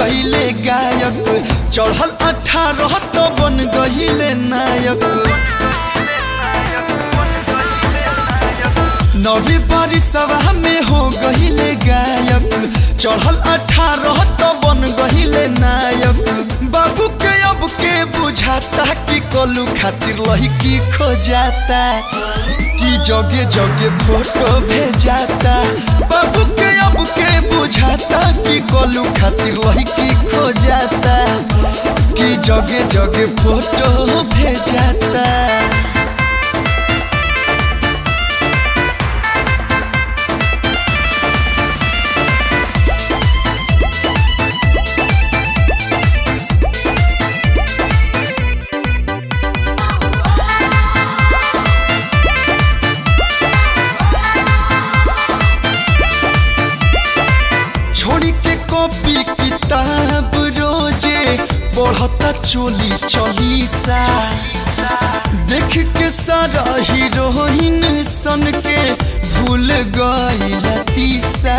गईले गायक चढ़ल अठारह तो बन गईले नायक नवी बारिशवा में हो गईले गायक चढ़ल अठारह तो बन गईले नायक बाबू के अब के बुझाता कि कलू खातिर लड़की खो जाता कि जगे जगे फोटो भेजाता बाबू के अब के बुझाता कि कलू खातिर लड़की खो जाता कि जगे जगे फोटो भेजाता छोड़ी के कॉपी किताब रोजे पढ़ता चोली चलीसा देख के सारा हीरोइन सन के भूल गई तीसा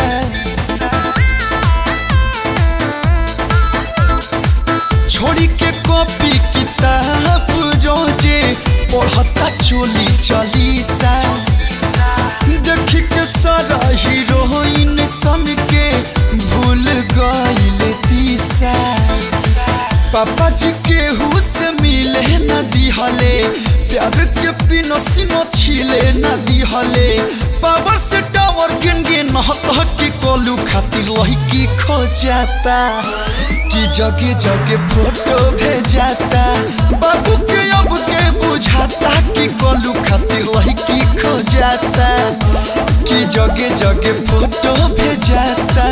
छोड़ी के कॉपी किताब रोजे पढ़ता चोली चलीसा देख के सारा हीरोइन सन के भूल गईले तीसा पापा जी के हुस मिले न दिहले प्यार के पिनो सिनो छिले न दिहले पावर से टावर गिन गिन हत की कोलू खातिर लड़की खो जाता कि जगे जगे फोटो भेजाता बाबू के अब के बुझाता कि कोलू खातिर लड़की खो जाता कि जगे जगे फोटो भेजाता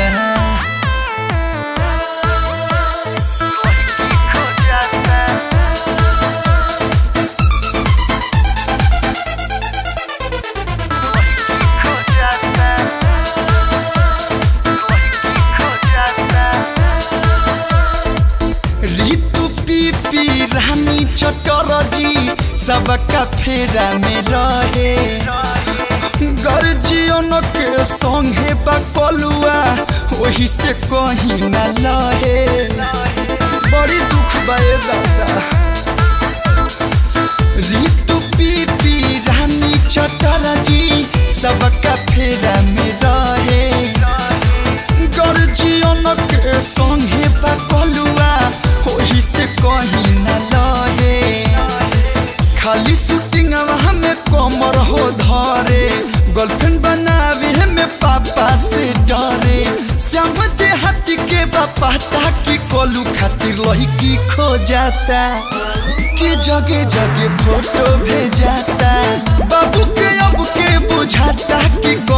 ऋतु पीपी रानी चटरजी सबका फेरा में रहे गर्जियन के संगे बकलुआ वही से कहीं न लहे बड़ी दुख बे दादा ऋतु पीपी रानी चटरजी सबका फेरा में रहे गर्जियन के संगे बकलुआ वही से कहीं न लहे खाली शूटिंग में कमर हो धरे गर्लफ्रेंड बनावे में पापा से डरे श्याम देहाती के बापा ताकि कोलू खातिर लड़की खो जाता कि जगे जगे फोटो भेजाता बाबू के अब के बुझाता कि